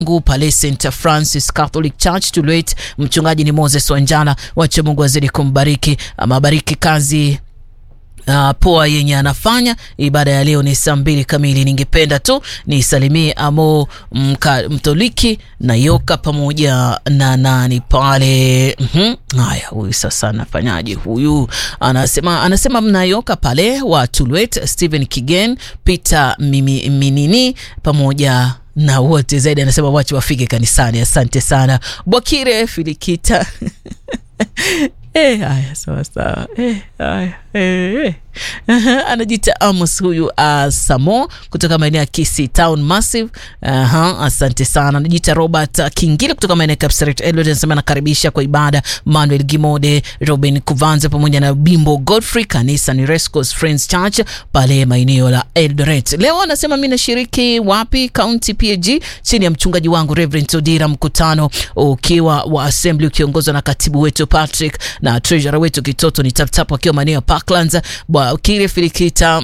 wangu pale St Francis Catholic Church Tulwet. Mchungaji ni Moses Wanjala, wacha Mungu azidi kumbariki, amabariki kazi Uh, poa yenye anafanya. Ibada ya leo ni saa mbili kamili. Ningependa tu nisalimie Amo mka, Mtoliki na Yoka pamoja na nani pale. mm-hmm. Haya, huyu sasa anafanyaje? Huyu anasema anasema mnayoka pale wa Tulwet, Stephen Kigen, Peter Mimi, Minini pamoja na wote zaidi, anasema wache wafike kanisani. Asante sana Bwakire Filikita Eh, haya sawa sawa. Eh, haya eh, eh. Anajiita Amos huyu uh, Samo kutoka maeneo ya Kisii Town Massive. Aha, asante sana. Anajiita Robert uh, Kingile kutoka maeneo ya Kapseret Eldoret, anasema anakaribisha kwa ibada Manuel Gimode, Robin Kuvanza pamoja na Bimbo Godfrey. Kanisa ni Rescos Friends Church pale maeneo la Eldoret. Leo anasema mimi nashiriki wapi? County PAG chini ya mchungaji wangu Reverend Odira, mkutano ukiwa wa assembly ukiongozwa na katibu wetu Patrick na treasurer wetu Kitoto ni taptap wakiwa maeneo ya Parklands bwa kile filikita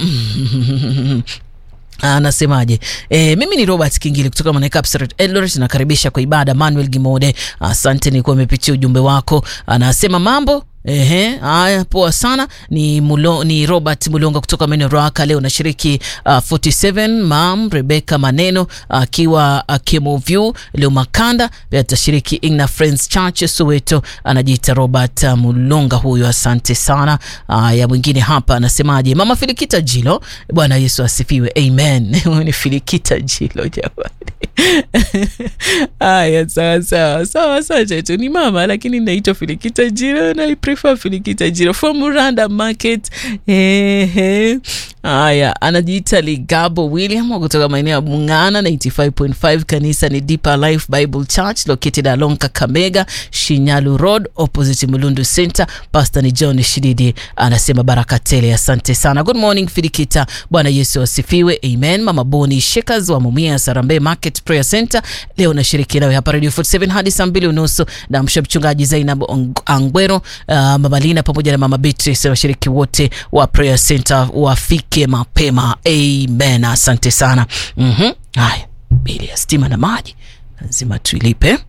Anasemaje? E, mimi ni Robert Kingili kutoka Manekapseret Eldoret, nakaribisha kwa ibada Manuel Gimode. Asante, nilikuwa nimepitia ujumbe wako. Anasema mambo Ehe, haya poa sana. Ni mulo, ni Robert Mulonga kutoka maeneo Rwaka. Leo nashiriki uh, 47 mam Rebecca Maneno akiwa uh, Kemoview. Leo Makanda pia atashiriki Igna Friends Church Soweto. Anajiita Robert uh, Mulonga huyo, asante sana. Haya, uh, mwingine hapa anasemaje? Mama Filikita Jilo, Bwana Yesu asifiwe, amen. ni Filikita Jilo jamani. Haya, sawa sawa sawa sawa, chetu ni mama lakini naitwa Filikita Jilo na Filikita Jiro from Muranda Market. Ehe, haya, anajiita Ligabo William kutoka maeneo ya Mungana 95.5. Kanisa ni Deeper Life Bible Church located along Kakamega Shinyalu Road opposite Mulundu Center. Pastor ni John Shididi anasema baraka tele. Asante sana. Good morning Filikita, Bwana Yesu asifiwe, amen. Mama Boni Shakers wa Mumia Sarambe Market Prayer Center, leo nashiriki nawe hapa Radio 47 hadi saa mbili unusu na mchungaji Zainab Angwero Uh, Mama Lina pamoja na Mama Beatrice washiriki wote wa Prayer Center wafike mapema. Amen. Asante sana. Mhm. Haya, bili ya stima na maji lazima tuilipe.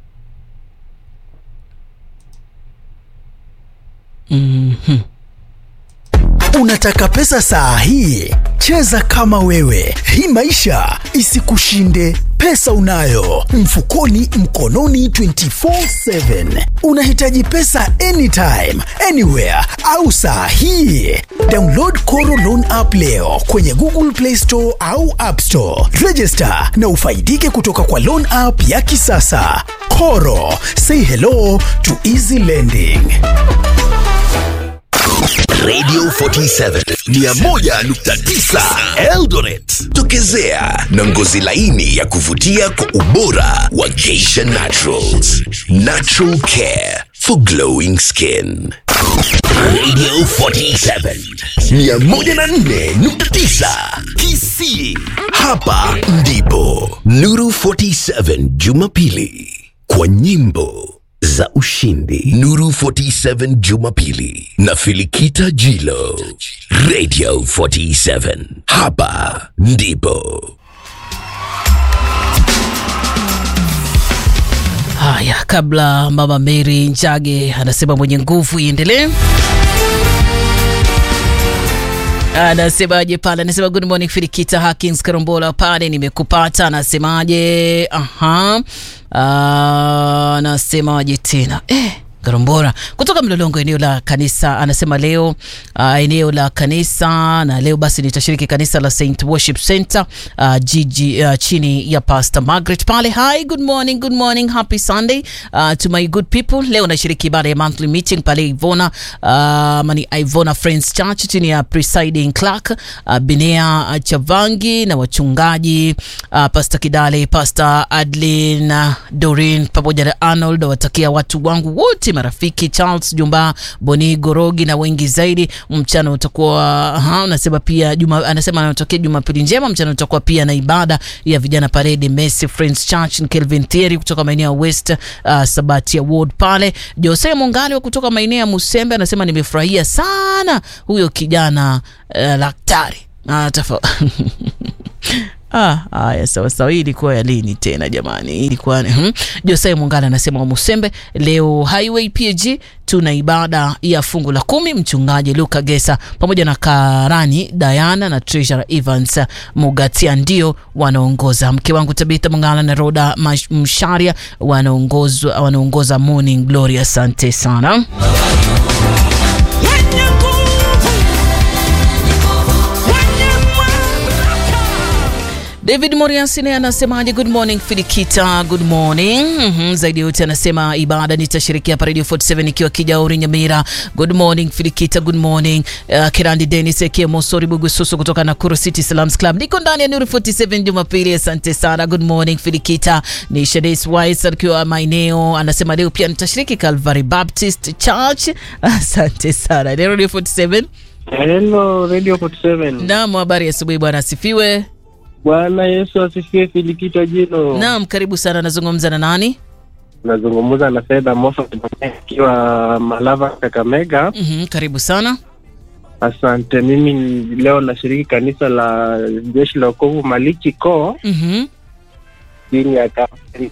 Mhm. Unataka pesa saa hii? Cheza kama wewe, hii maisha isikushinde. Pesa unayo mfukoni, mkononi 24/7. Unahitaji pesa anytime, anywhere au saa hii? Download Koro Loan app leo kwenye Google Play Store au App Store. Register na ufaidike kutoka kwa loan app ya kisasa. Koro, say hello to easy lending. Radio 47 101.9 Eldoret. Tokezea na ngozi laini ya kuvutia kwa ubora wa Geisha Naturals. Natural care for glowing skin. Radio 47 104.9 Kisii. Hapa ndipo Nuru 47 Jumapili kwa nyimbo za ushindi. Nuru 47 Jumapili na Filikita Jilo. Radio 47. Hapa ndipo. Haya, kabla Mama Mary Njage anasema mwenye nguvu iendelee. Anasemaje pale? Anasema good morning Filikita Hakins Karombola pale, nimekupata. Anasemaje? Aha, anasemaje tena eh Garombora kutoka Mlolongo, eneo la kanisa. Anasema leo uh, eneo la kanisa na leo basi nitashiriki kanisa la Saint Worship Center uh, jiji uh, chini ya Pastor Margaret pale. Hi, good morning, good morning, happy Sunday uh, to my good people. Leo nashiriki ibada ya monthly meeting pale Ivona uh, mani Ivona Friends Church chini ya presiding clerk uh, Binea uh, Chavangi na wachungaji uh, Pastor Kidale, Pastor Adlin uh, Dorin pamoja na Arnold. Watakia watu wangu wote marafiki Charles Jumba Boni Gorogi na wengi zaidi. Mchana utakuwa anasema pia juma, anasema anatokea Jumapili njema. Mchana utakuwa pia na ibada ya vijana parade Mercy Friends Church Kelvin Thieri kutoka maeneo ya West uh, Sabatia Ward pale. Jose Mongali kutoka maeneo ya Musembe anasema nimefurahia sana huyo kijana uh, daktari uh, Ah, haya sawa sawa. Hii ilikuwa ya lini tena jamani? Hii ilikuwa hmm. Josai Mungala anasema wa Musembe, leo Highway PAG tuna ibada ya fungu la kumi. Mchungaji Luka Gesa pamoja na Karani Diana na Treasurer Evans Mugatia ndio wanaongoza. Mke wangu Tabitha Mungala na Roda Mash- Msharia wanaongoza wanaongoza Morning Glory. Asante sana. wenye nguvu, wenye mamlaka. David Moriasine anasemaje? Good morning Filikita, good morning. Mhm, zaidi yote anasema ibada nitashirikia hapa Radio 47 ikiwa Kijauri Nyamira. Good morning Filikita, good morning. Uh, Kirandi Dennis Ekie Mosori Bugususu kutoka Nakuru City Salams Club. Niko ndani ya Nuru 47 Jumapili. Asante sana. Good morning Filikita. Ni Shades Wise akiwa maeneo anasema leo pia nitashiriki Calvary Baptist Church. Asante sana. Ni Radio 47. Hello Radio 47. Naam, habari ya asubuhi bwana asifiwe. Bwana Yesu asifiwe. Filikita jino. Naam, karibu sana. Nazungumza na nani? Nazungumza na Fedha Mofa ikiwa Malava Kakamega. Mhm, karibu sana. Asante. Mimi ni- leo nashiriki kanisa la Jeshi la Wokovu Maliki Ko Mhm, chini ya kapteni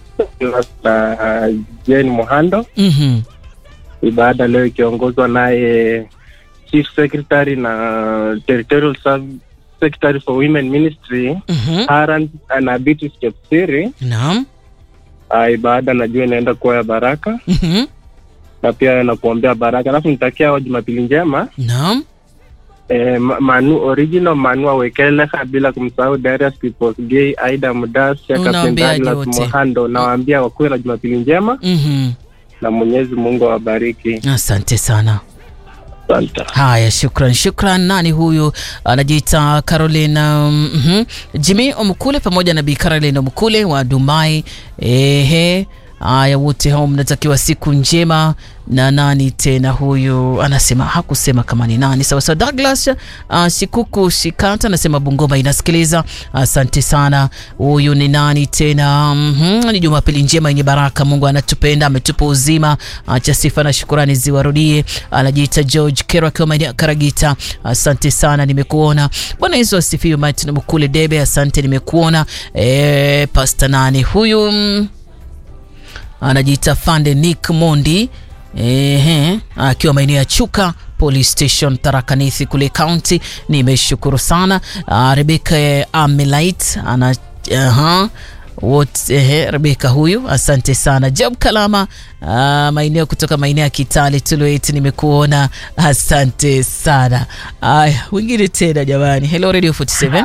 na Jane Mohando. mhm, Ibada leo ikiongozwa naye Chief Secretary na Territorial Sub Secretary for Women Ministry mhm. Haran na Beatrice Chepsiri. Naam. Ah, ibada najua inaenda kuwa ya baraka Mhm, na pia nakuombea baraka, alafu nitakia wa Jumapili njema naam. eh, Ma- Manu original Manu Awekeleha, bila kumsahau Darius Peoples Gay, Aida Mudasia, Unawaambia Kapteni Douglas wote. Mohando. Nawaambia wakuwe na Jumapili njema Mhm. na Mwenyezi Mungu awabariki. Asante sana. Asante. Haya, shukran shukran. Nani huyu? Anajiita Caroline um, mhm. Jimmy Omkule pamoja na Bi Caroline Omkule wa Dumai. Ehe, haya, wote hao mnatakiwa siku njema. Na nani tena huyu? Anasema hakusema kama ni nani. Sawa sawa. Douglas uh, Shikuku Shikata anasema Bungoma inasikiliza. Asante sana. Huyu ni nani tena? Mhm, ni Jumapili njema yenye baraka. Mungu anatupenda, ametupa uzima. Acha sifa na shukurani ziwarudie. Anajiita George Kero akiwa maeneo ya Karagita. Asante sana, nimekuona. Bwana Yesu asifiwe. Martin Mkule Debe, asante, nimekuona. E, pasta nani huyu? Mm, anajiita Fande Nick Mondi ehe, akiwa maeneo ya Chuka Police Station Tharakanithi kule county. Nimeshukuru sana. Uh, Rebeka Amelait ana aha wote ehe, Rebeka huyu, asante sana. Job Kalama uh, maeneo kutoka maeneo ya Kitale Tulwet, nimekuona, asante sana. Aya, wengine tena jamani. Hello Radio 47.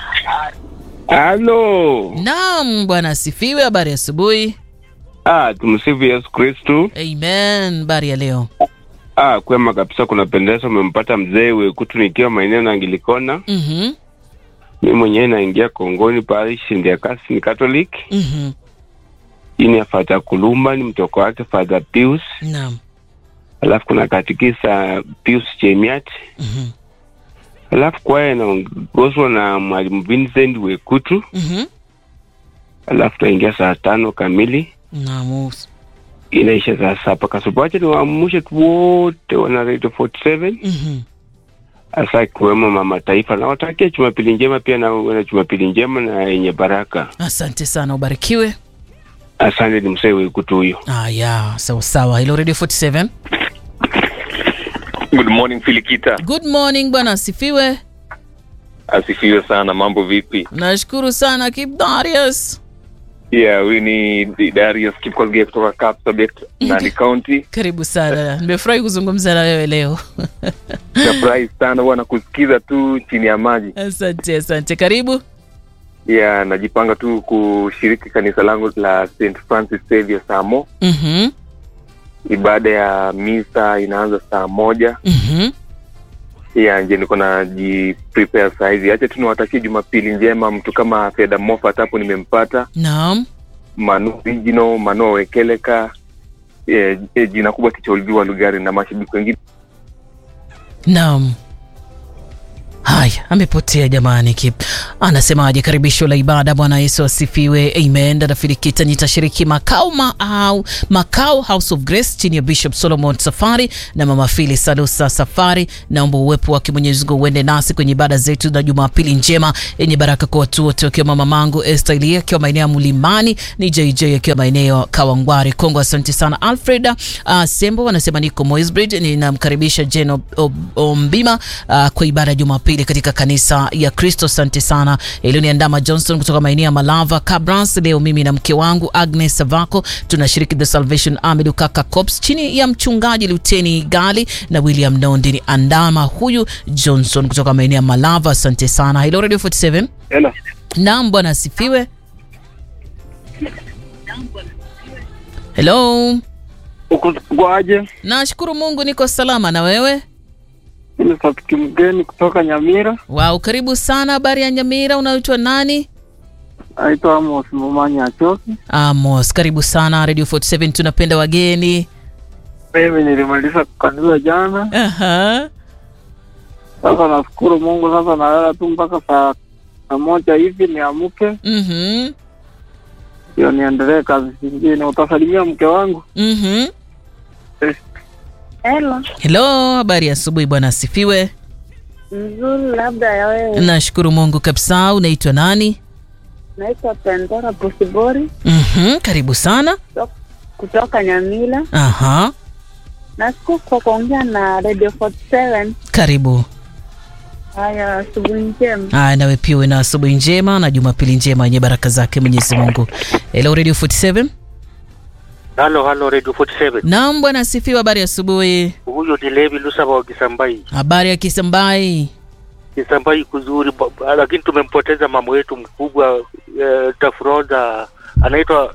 Halo. Naam, bwana asifiwe. Habari ya asubuhi. Ah, tumsifu Yesu Kristu. Amen. Habari ya leo. Ah, kwema kabisa, kunapendeza. Umempata mzee Wekutu nikiwa maeneo na Angilikona. Mhm. Mi mwenyewe naingia Kongoni parish ndia kasi ni Catholic. Mhm. Hii ni ya Fadha Kulumba, ni mtoko wake Fadha Pius. Naam. Alafu kuna katikisa Pius Chemiat. Mhm. Alafu kwaya inaongozwa na mwalimu Vincent Wekutu. Mhm. Alafu taingia saa tano kamili Naam. inaisha saa saba kasoro. Wacha niwaamshe tu wote wana Radio 47 Mhm. hasa ikiwemo mama taifa, na watakia Jumapili njema pia na uwe na Jumapili njema na yenye baraka. Asante sana, ubarikiwe. Asante, ni msee Wekutu huyo. Aya, sawa sawa. Hello Radio 47. Good morning Filikita, Good morning bwana, asifiwe. asifiwe sana. Mambo vipi? Nashukuru sana Kip Darius. Yeah, huyu ni Darius Kipkolge kutoka Kapsabet, Nandi County. Karibu sana. Nimefurahi kuzungumza na wewe leo. Surprise sana bwana kusikiza tu chini ya maji. Asante, asante. Karibu. Yeah, najipanga tu kushiriki kanisa langu la St Francis Xavier saa mo. Mhm. Ibada ya misa inaanza saa moja. Mhm. Yeah, nje niko naji prepare saa hizi. Acha tu niwatakie Jumapili njema. Mtu kama Fedha Moffat hapo nimempata, Naam. Manu Original, Manu Wekeleka, eh, eh, jina kubwa Kicholviwa Lugari na mashabiki wengine Naam. Haya, amepotea jamani. Kip anasemaje? Karibisho la ibada. Bwana Yesu asifiwe, amen. Dada Filikita, nitashiriki makao ma, au, makao House of Grace chini ya Bishop Solomon Safari na mama Fili Salusa Safari. Naomba uwepo wake Mwenyezi Mungu uende nasi kwenye ibada zetu na Jumapili njema yenye baraka kwa watu wote, wakiwa mama mangu Esther Elia akiwa maeneo ya Mlimani, ni JJ akiwa maeneo ya Kawangware Kongo. Asante sana Alfred uh, Sembo anasema niko Moisbridge, ninamkaribisha Jane Ob- Ob- Ombima uh, kwa ibada ya Jumapili katika kanisa ya Kristo. Asante sana Elioniandama Johnson kutoka maeneo ya Malava Cabrans. Leo mimi na mke wangu Agnes Savako tunashiriki The Salvation Army Lukaka Corps chini ya mchungaji Luteni Gali na William Nondi. Ni andama huyu Johnson kutoka maeneo ya Malava. Asante sana. Hello Radio 47. Hello. Naam, bwana asifiwe. Hello. Uko kwaje? Nashukuru Mungu niko salama na wewe? Mimi Safiki mgeni kutoka Nyamira. Wow, karibu sana. Habari ya Nyamira, unaitwa nani? Naitwa Amos Momanya Achoki. Amos, karibu sana Radio 47, tunapenda wageni. Mimi nilimaliza kukanisa jana. Aha. Sasa nashukuru Mungu, sasa nalala tu mpaka saa saa moja hivi niamke, Mhm. ndio niendelee kazi zingine. Utasalimia mke wangu? Mhm. Hello, Hello, habari ya asubuhi bwana asifiwe. mzuri labda ya wewe. Nashukuru Mungu kabisa. Unaitwa nani? Naitwa Pendora Posibori Mhm, karibu sana. kutoka Nyamila. Aha. Nashukuru kwa kuongea na Radio 47. Karibu. Haya, asubuhi njema. Aya, nawe pia uwe na asubuhi njema na Jumapili njema yenye baraka zake Mwenyezi Mungu. Hello Radio 47. Halo, halo Radio 47. Naam bwana asifiwe. Habari ya asubuhi. Huyo ni Levi Lusaba wa Kisambai. Habari ya Kisambai. Kisambai kuzuri, ba- ba- lakini tumempoteza mama wetu mkubwa eh, Tafroza anaitwa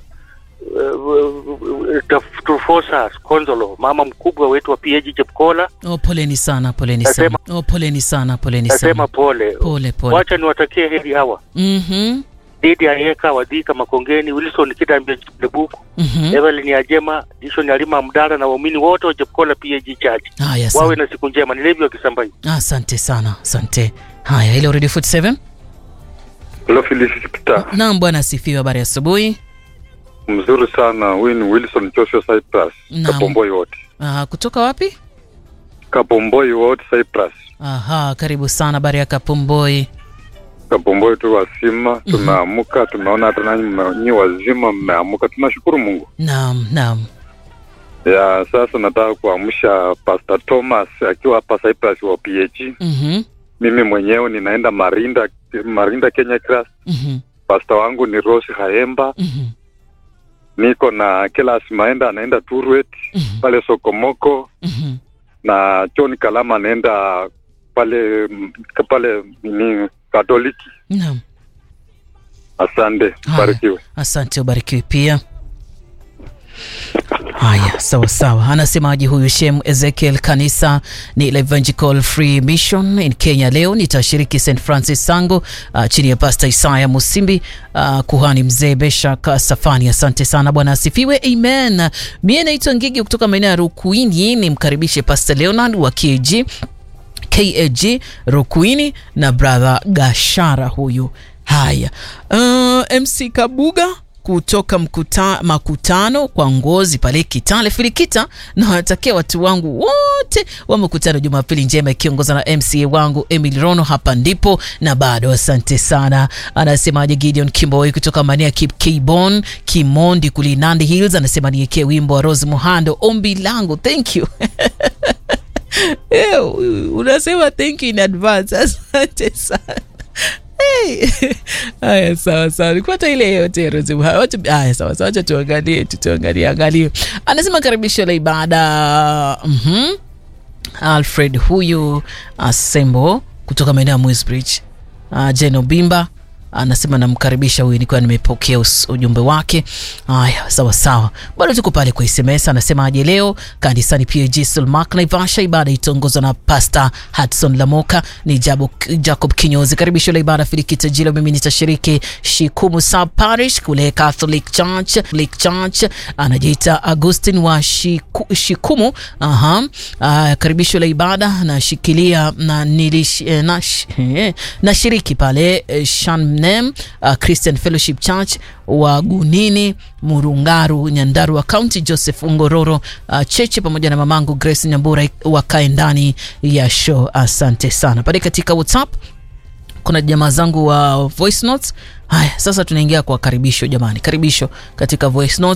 eh, Taf- Trufosa Konzolo, mama mkubwa wetu wa PAG Chepkola. Oh, poleni sana, poleni sana. Nasema- Oh, poleni sana, poleni Nasema sana. pole Pole pole. wacha niwatakie heri hawa Mhm. Didi Ayeka Wadhika Makongeni, Wilson Kidambia Lebuku, Mhm. Evelyn Ajema, Dishon Alima Mdara na waumini wote wa Chepkola PAG Church. Haya, Wawe asante. na siku njema. Ni Levi wa Kisambai. Asante sana, asante. Haya, ile Radio 47. Hello Felicita, Naam bwana asifiwe. Habari ya asubuhi. mzuri sana. Huyu ni Wilson Joshua Cyprus, Naam. Kapomboi wote, Ah, kutoka wapi? Kapomboi wote Cyprus, Aha, karibu sana. Habari ya Kapomboi. Kapomboi tu wazima, tumeamuka, tumeona hata nanyi mme- nyi wazima mmeamuka, tunashukuru Mungu. Naam, naam. Ya sasa nataka kuamsha Pastor Thomas akiwa hapa Cyprus wa PH. Mhm. Mimi mwenyewe ninaenda Marinda, Marinda Kenya Class. Mhm. Pastor wangu ni Rose Haemba, Mhm. niko na Kelas Maenda anaenda Turwet Mhm. pale Sokomoko Mhm. na John Kalama anaenda pale mm, pale nini Katoliki. Naam. Asante, Haya. barikiwe. Asante, ubarikiwe pia. Haya, sawa sawa. Anasemaje huyu Shem Ezekiel? Kanisa ni la Evangelical Free Mission in Kenya. Leo nitashiriki St Francis Sango uh, chini ya Pastor Isaya Musimbi uh, kuhani mzee Beshak Safani. Asante sana, Bwana asifiwe, amen. Mie naitwa Ngigi kutoka maeneo ya Rukuini, nimkaribishe Pastor Leonard wa KG KAG Rukuini na brother Gashara huyu. Haya, uh, MC Kabuga kutoka mkuta, makutano kwa ngozi pale Kitale Filikita, na watakia watu wangu wote wa makutano Jumapili njema ikiongozwa na MCA wangu Emily Rono. Hapa ndipo na bado, asante sana. Anasemaje Gideon Kimboi kutoka maeneo ya Kip Kibon Kimondi kuli Nandi Hills, anasema niekee wimbo wa Rose Muhando, ombi langu. Thank you Eh, unasema thank you in advance. Asante sana. Hey. Haya, sawa sawa, nikuata ile yote Rose Muhando. Wacha- Haya, sawa sawa, wacha tuangalie tu, tuangalie angalie. Anasema karibisho la ibada. Mhm. Alfred huyu Asembo kutoka maeneo ya Mwesbridge. Uh, Jeno Bimba anasema namkaribisha huyu, nikiwa nimepokea us- ujumbe wake. Haya, sawa sawa, bado tuko pale kwa SMS. Anasema aje leo kanisani PAG Sulmak Naivasha, ibada itaongozwa na Pastor Hudson Lamoka, ni Jabo, Jacob Kinyozi. Karibisho la ibada Filikita Jilo, mimi nitashiriki Shikumu Sub Parish kule Catholic Church, Catholic Church. Anajiita Augustin wa Shiku, Shikumu. Aha. Uh, karibisho la ibada nashikilia na nilish, eh, na, eh, nashiriki pale eh, Shamnem uh, Christian Fellowship Church wa Gunini Murungaru Nyandarua County, Joseph Ngororo uh, Cheche pamoja na mamangu Grace Nyambura wakae ndani ya show. Asante sana. Pale katika WhatsApp kuna jamaa zangu wa voice notes. Haya, sasa tunaingia kwa karibisho jamani, karibisho katika voice notes.